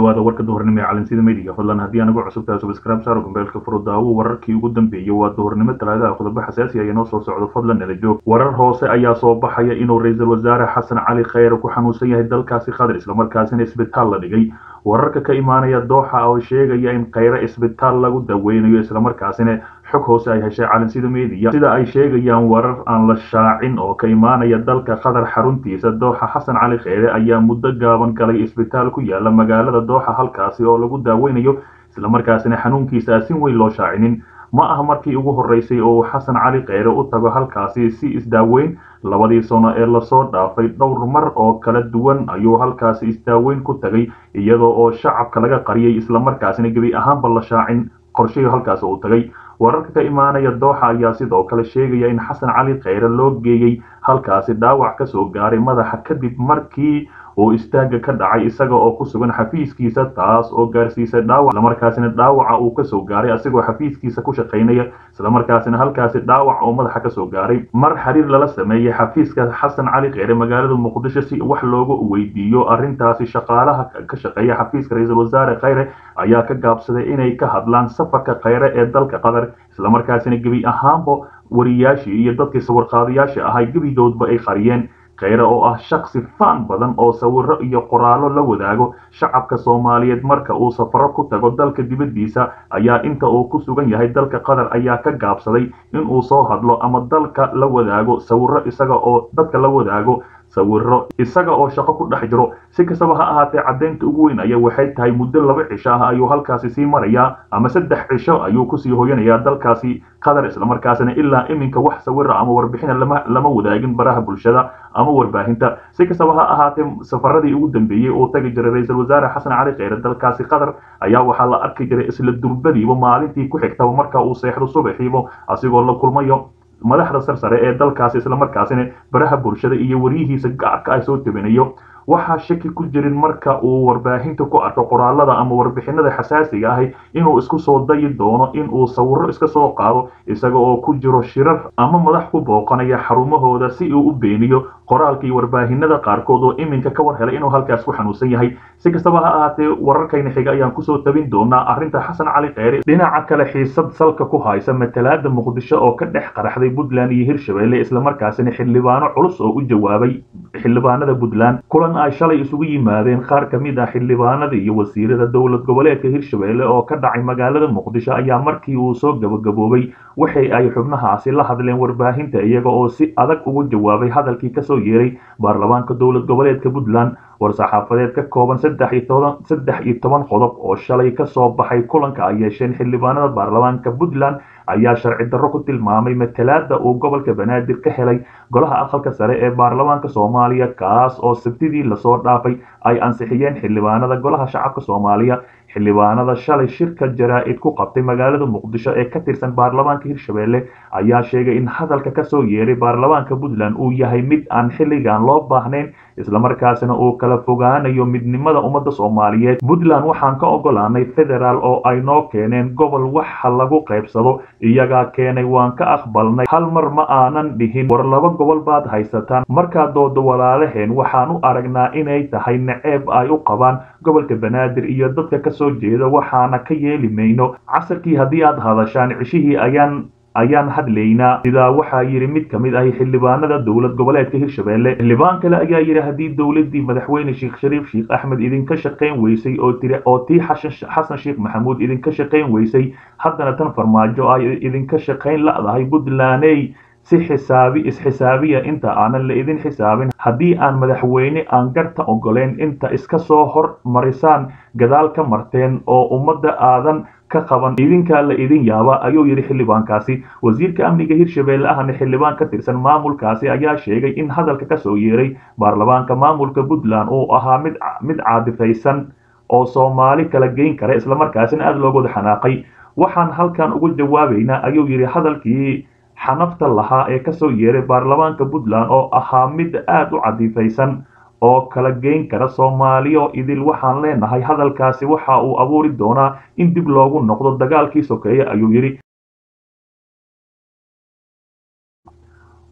dhawaada warka duhurnimo ee calansida media fadlan haddii anagu cusubtahay subscribe saaro gambeelka furo daawo wararkii ugu dambeeyey waa duhurnimo talaadaha qodobo xasaasi ah inoo soo socdo fadlan nala joog warar hoose ayaa soo baxaya inuu ra-iisul wasaare xasan cali kheyre ku xanuunsan yahay dalkaasi qatar islamarkaasina isbitaal la dhigay wararka ka imaanaya dooxa oo sheegaya in kheyre isbitaal lagu daweynayo islamarkaasina xog hoose ay heshay calansida media sida ay sheegayaan warar aan la shaacin oo ka imaanaya dalka qatar xaruntiisa dooxa xasan cali kheyre ayaa muddo gaaban galay isbitaal ku yaala magaalada dooxa halkaasi oo lagu daaweynayo islamarkaasina xanuunkiisa aan si weyn loo shaacinin ma aha markii ugu horeysay oo uu xasan cali kheyre u tago halkaasi si isdaaweyn labadii sano ee lasoo dhaafay dhowr mar oo kala duwan ayuu halkaasi isdaaweyn ku tagay iyadoo oo shacabka laga qariyay islamarkaasina gebi ahaanba la shaacin qorshihii halkaasi uu tagay wararka ka imaanaya dooxa ayaa sidoo kale sheegaya in xasan cali kheyre loo geeyey halkaasi dhaawac kasoo gaaray madaxa kadib markii uu istaaga ka dhacay isaga oo ku sugan xafiiskiisa taas oo gaarsiisay dhaawac islamarkaasina dhaawaca uu kasoo gaaray asigoo xafiiskiisa ku shaqaynaya islamarkaasina halkaasi dhaawac oo madaxa kasoo gaaray mar xiriir lala sameeyey xafiiska xasan cali kheyre magaalada muqdisho si wax loogu weydiiyo arrintaasi shaqaalaha ka shaqeeya xafiiska ra-iisul wasaare kheyre ayaa ka gaabsaday inay ka hadlaan safarka kheyre ee dalka qatar islamarkaasina gebi ahaanba wariyaashii iyo dadkii sawirqaadayaasha ahay gebidoodba ay qariyeen kheyre oo ah shaksi faan badan oo sawiro iyo qoraallo la wadaago shacabka soomaaliyeed marka uu safaro ku tago dalka dibaddiisa ayaa inta uu ku sugan yahay dalka qatar ayaa ka gaabsaday inuu soo hadlo ama dalka la wadaago sawiro isaga oo dadka la wadaago sawiro isaga oo shaqo ku dhex jiro si kastaba ha ahaatee caddaynta ugu weyn ayaa waxay tahay muddo laba cisho ah ayuu halkaasi sii marayaa ama saddex cisho ayuu kusii hoyanayaa dalkaasi qatar islamarkaasina ilaa iminka wax sawira ama warbixina lama lama wadaagin baraha bulshada ama warbaahinta si kastaba ha ahaatee safaradii ugu dambeeyey uu tagi jiray ra-iisul wasaare xasan cali kheyre dalkaasi qatar ayaa waxaa la arki jiray isla durbadiiba maalintii ku xigtaba marka uu seexdo subaxiiba asigoo la kulmayo madaxda sarsare ee dalkaasi islamarkaasina baraha bulshada iyo waryihiisa gaarka ay soo tabinayo waxaa shaki ku jirin marka uu warbaahinta ku arko qoraalada ama warbixinada xasaasiga ahi inuu isku soo dayi doono inuu sawiro iska soo qaado isaga oo ku jiro shirar ama madax ku booqanaya xarumahooda si uu u beeniyo qoraalka iyo warbaahinada qaarkood oo iminka ka war helay inuu halkaas ku xanuunsan yahay si kastaba ha ahaatee wararkayna xiga ayaan kusoo tabin doonaa arrinta xasan cali kheyre dhinaca kale xiisad salka ku haysa matalaada muqdisho oo ka dhex qaraxday puntland iyo hirshabelle islamarkaasina xildhibaano culus oo u jawaabay xildhibaanada puntland kulan ay shalay isugu yimaadeen qaar ka mid ah xildhibaanada iyo wasiirada dowlad goboleedka hirshabelle oo ka dhacay magaalada muqdisho ayaa markii uu soo gabagaboobay waxay ay xubnahaasi la hadleen warbaahinta iyaga oo si adag ugu jawaabay hadalkii kasoo yeeray baarlamaanka dowlad goboleedka puntland war-saxaafadeed ka kooban saddex iyo toban saddex iyo toban qodob oo shalay kasoo baxay kulanka ay yeesheen xildhibaanada baarlamaanka puntland ayaa sharci darro ku tilmaamay matalaada uu gobolka banaadir ka helay golaha aqalka sare ee baarlamaanka soomaaliya kaas oo sabtidii lasoo dhaafay ay ansixiyeen xildhibaanada golaha shacabka soomaaliya xildhibaanada shalay shirka jaraa-id ku qabtay magaalada muqdisho ee ka tirsan baarlamaanka hirshabelle ayaa sheegay in hadalka kasoo yeeray baarlamaanka puntland uu yahay mid aan xilligan loo baahnayn islamarkaasina uu kala fogaanayo midnimada ummadda soomaaliyeed puntland waxaan ka ogolaanay federaal oo ay noo keeneen gobol waxa lagu qaybsado iyagaa keenay waan ka aqbalnay hal mar ma aanan dhihin war laba gobol baad haysataan markaa dooda walaalaheen waxaan u aragnaa inay tahay naceeb ay u qabaan gobolka banaadir iyo dadka kasoo jeeda waxaana ka yeeli mayno casarkii haddii aad hadashaan cishihii ayaan ayaan hadlaynaa sidaa waxaa yidhi mid ka mid ahi xildhibaanada dowlad goboleedka hirshabelle xildhibaan kale ayaa yidhi haddii dowladii madaxweyne sheekh shariif sheekh axmed idinka shaqayn weysay oo tiri oo tii xasan sheekh maxamuud idinka shaqayn weysay haddana tan farmaajo ay idinka shaqayn la'dahay puntlandey si xisaabi is-xisaabiya inta aanan la idin xisaabin haddii aan madaxweyne aan garta ogoleyn inta iska soo hor marisaan gadaal ka marteen oo ummadda aadan ka qaban idinkaa la idin yaaba ayuu yidhi xildhibaankaasi wasiirka amniga hirshabelle ahna xildhibaan ka tirsan maamulkaasi ayaa sheegay in hadalka kasoo yeeray baarlamaanka maamulka puntland uu ahaa mid mid caadifaysan oo soomaali kala geyn kara islamarkaasina aada looga wada xanaaqay waxaan halkan ugu jawaabaynaa ayuu yidhi hadalkii xanafta lahaa ee kasoo yeeray baarlamaanka puntland oo ahaa mid aada u cadifaysan oo kala geyn kara soomaaliyo idil waxaan leenahay hadalkaasi waxa uu abuuri doonaa in dib loogu noqdo dagaalkii sokeeye ayuu yidhi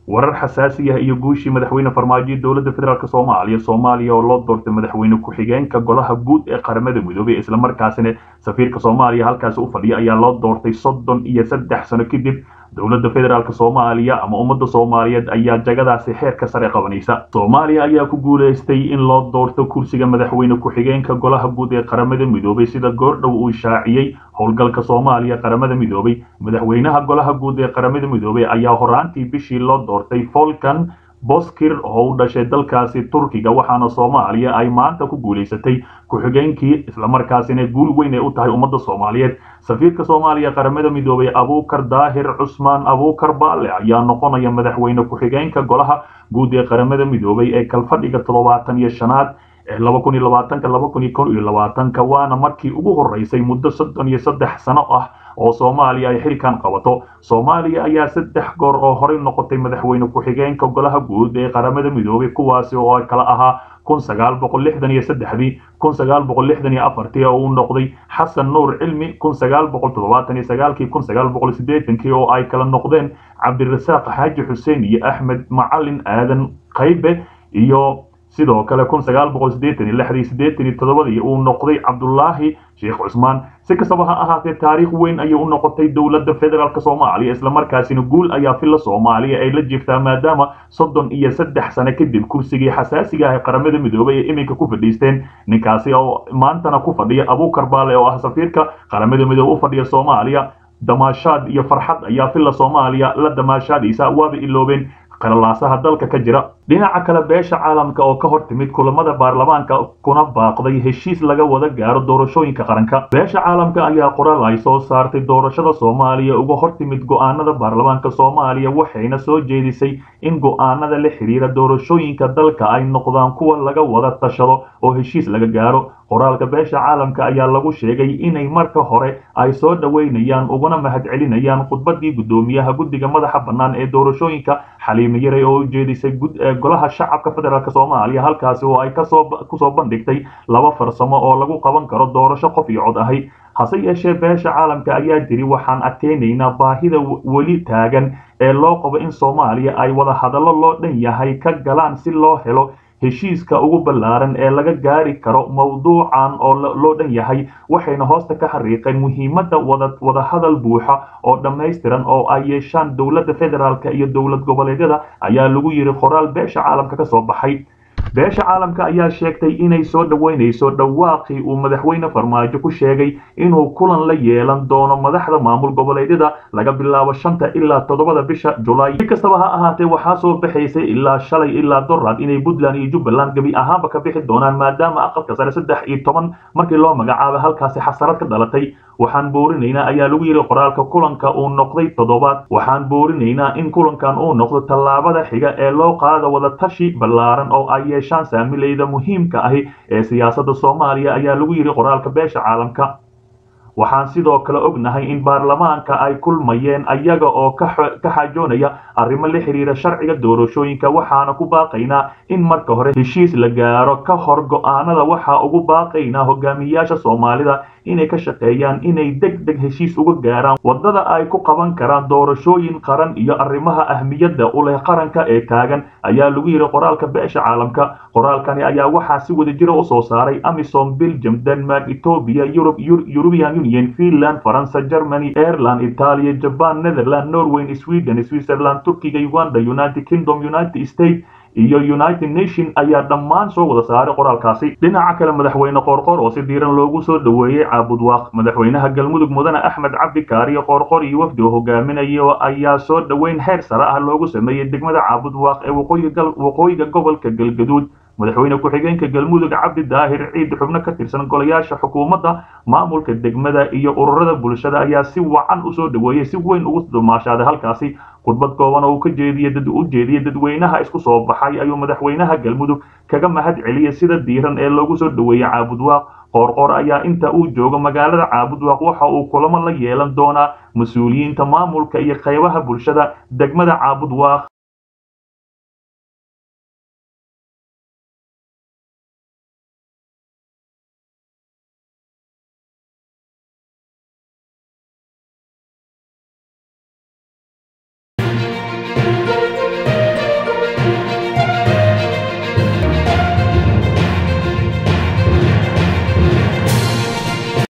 warar xasaasi ah iyo guushii madaxweyne farmaajo dowladda federaalk soomaaliya soomaaliya oo loo doortay madaxweyne ku-xigeenka golaha guud ee qaramada midoobay islamarkaasina safiirka soomaaliya halkaasi u fadhiya ayaa loo doortay soddon iyo saddex sano kadib dowladda federaalk soomaaliya ama ummadda soomaaliyeed ayaa jagadaasi xeerka sare qabanaysa soomaaliya ayaa ku guulaystay in loo doorto kursiga madaxweyne ku-xigeenka golaha guud ee qaramada midoobay sida goordhow uu shaaciyey howlgalka soomaaliya qaramada midoobay madaxweynaha golaha guud ee qaramada midoobay ayaa horaantii bishii loo doortay folkan boskir oo u dhashay dalkaasi turkiga waxaana soomaaliya ay maanta ku guulaysatay ku-xigeenkii islamarkaasina guul weyn ay u tahay ummadda soomaaliyeed safiirka soomaaliya qaramada midoobay abuukar daahir cusmaan abuukar baale ayaa noqonaya madaxweyne ku-xigeenka golaha guud ee qaramada midoobay ee kalfadhiga toddobaatan iyo shanaad ee laba kun iyo labaatanka laba kun iyo kon iyo labaatanka waana markii ugu horeysay muddo soddon iyo saddex sano ah oo soomaaliya ay xilkan qabato soomaaliya ayaa saddex goor oo horey noqotay madaxweyne ku-xigeenka golaha guud ee qaramada midoobay kuwaasi oo ay kala ahaa kun sagaal boqol lixdan iyo saddexdii kun sagaal boqol lixdan iyo afartii oo uu noqday xasan nuur cilmi kun sagaal boqol toddobaatan iyo sagaalkii kun sagaal boqol siddeetankii oo ay kala noqdeen cabdirasaaq xaaji xuseen iyo axmed macalin aadan qaybe iyo sidoo kale kun sagaal boqol siddeetan iyo lixdii siddeetan iyo toddobadii uu noqday cabdulaahi sheekh cusmaan si kastaba ha ahaatee taariikh weyn ayay u noqotay dowladda federaalk soomaaliya islamarkaasina guul ayaa filla soomaaliya ay la jirtaa maadaama soddon iyo saddex sano kadib kursigii xasaasiga ah ee qaramada midoobay ee iminka ku fadhiisteen ninkaasi oo maantana ku fadhiya abuukar baale oo ah safiirka qaramada midoobe u fadhiya soomaaliya damaashaad iyo farxad ayaa filla soomaaliya la damaashaadaysa waaba iloobeen qalalaasaha dalka ka jira dhinaca kale beesha caalamka oo ka hor timid kulamada baarlamaanka kuna baaqday heshiis laga wada gaaro doorashooyinka qaranka beesha caalamka ayaa qoraal ay soo saartay doorashada soomaaliya uga hor timid go-aanada baarlamaanka soomaaliya waxayna soo jeedisay in go-aanada la xiriira doorashooyinka dalka ay noqdaan kuwa laga wada tashado oo heshiis laga gaaro qoraalka beesha caalamka ayaa lagu sheegay inay marka hore ay soo dhoweynayaan uguna mahadcelinayaan khudbadii guddoomiyaha guddiga madaxa bannaan ee doorashooyinka xaliime yaray oo ujeedisay golaha shacabka federaalk soomaaliya halkaasi oo ay kasoo kusoo bandhigtay laba farsamo oo lagu qaban karo doorasho qof iyo cod ahi hase yeeshee beesha caalamka ayaa jiri waxaan adkeynaynaa baahida weli taagan ee loo qabo in soomaaliya ay wada hadallo loo dhan yahay ka galaan si loo helo heshiiska ugu ballaaran ee laga gaari karo mowduucan oo loo dhan yahay waxayna hoosta ka xariiqeen muhiimadda wada wadahadal buuxa oo dhammaystiran oo ay yeeshaan dowladda federaalk iyo dowlad goboleedyada ayaa lagu yiri qoraal beesha caalamka ka soo baxay beesha caalamka ayaa sheegtay inay soo dhoweynayso dhawaaqii uu madaxweyne farmaajo ku sheegay inuu kulan la yeelan doono madaxda maamul goboleedyada laga bilaabo shanta ilaa toddobada bisha julaay si kastaba ha ahaatee waxaa soo baxaysay ilaa shalay ilaa dorad inay puntland iyo jubbaland gebi ahaanba ka bixi doonaan maadaama aqalka sare saddex iyo toban markii loo magacaabay halkaasi xasarad ka dhalatay waxaan boorinaynaa ayaa lagu yidhi qoraalka kulanka uu noqday toddobaad waxaan boorinaynaa in kulankan uu noqdo tallaabada xiga ee loo qaado wada tashi ballaaran oo ay yeeshaan saamilayda muhiimka ahi ee siyaasadda soomaaliya ayaa lagu yidhi qoraalka beesha caalamka waxaan sidoo kale ognahay in baarlamaanka ay kulmayeen ayaga oo ka xaajoonaya arrimo la xiriira sharciga doorashooyinka waxaana ku baaqaynaa in marka hore heshiis la gaaro ka hor go-aanada waxaa ugu baaqaynaa hogaamiyayaasha soomaalida inay ka shaqeeyaan inay deg deg heshiis uga gaaraan waddada ay ku qaban karaan doorashooyin qaran iyo arrimaha ahmiyadda u leh qaranka ee taagan ayaa lagu yidhi qoraalka beesha caalamka qoraalkani ayaa waxaa si wada jira u soo saaray amisom belgium denmark ethiopia yurub european union finland faransa germany ireland italia japan netherland norway sweden switzerland turkiga uganda united kingdom united states iyo united nation ayaa dhammaan soo wada saaray qoraalkaasi dhinaca kale madaxweyne qoorqor oo si diiran loogu soo dhoweeyey caabudwaaq madaxweynaha galmudug mudane axmed cabdi kaariyo qoorqor iyo wafdi oo hogaaminayo ayaa soo dhoweyn heer sare ah loogu sameeyey degmada caabudwaaq ee waqooyiga gobolka galgaduud madaxweyne ku-xigeenka galmudug cabdi daahir ciid xubno ka tirsan golayaasha xukuumadda maamulka degmada iyo ururada bulshada ayaa si wacan usoo dhoweeyey si weyn ugu dumaashaaday halkaasi khudbad kooban oo uu ka jeediye dad u jeediyey dadweynaha isku soo baxay ayuu madaxweynaha galmudug kaga mahad celiyey sida diiran ee loogu soo dhoweeyey caabudwaaq qoorqoor ayaa inta uu joogo magaalada caabudwaaq waxa uu kulamo la yeelan doonaa mas-uuliyiinta maamulka iyo qaybaha bulshada degmada caabudwaaq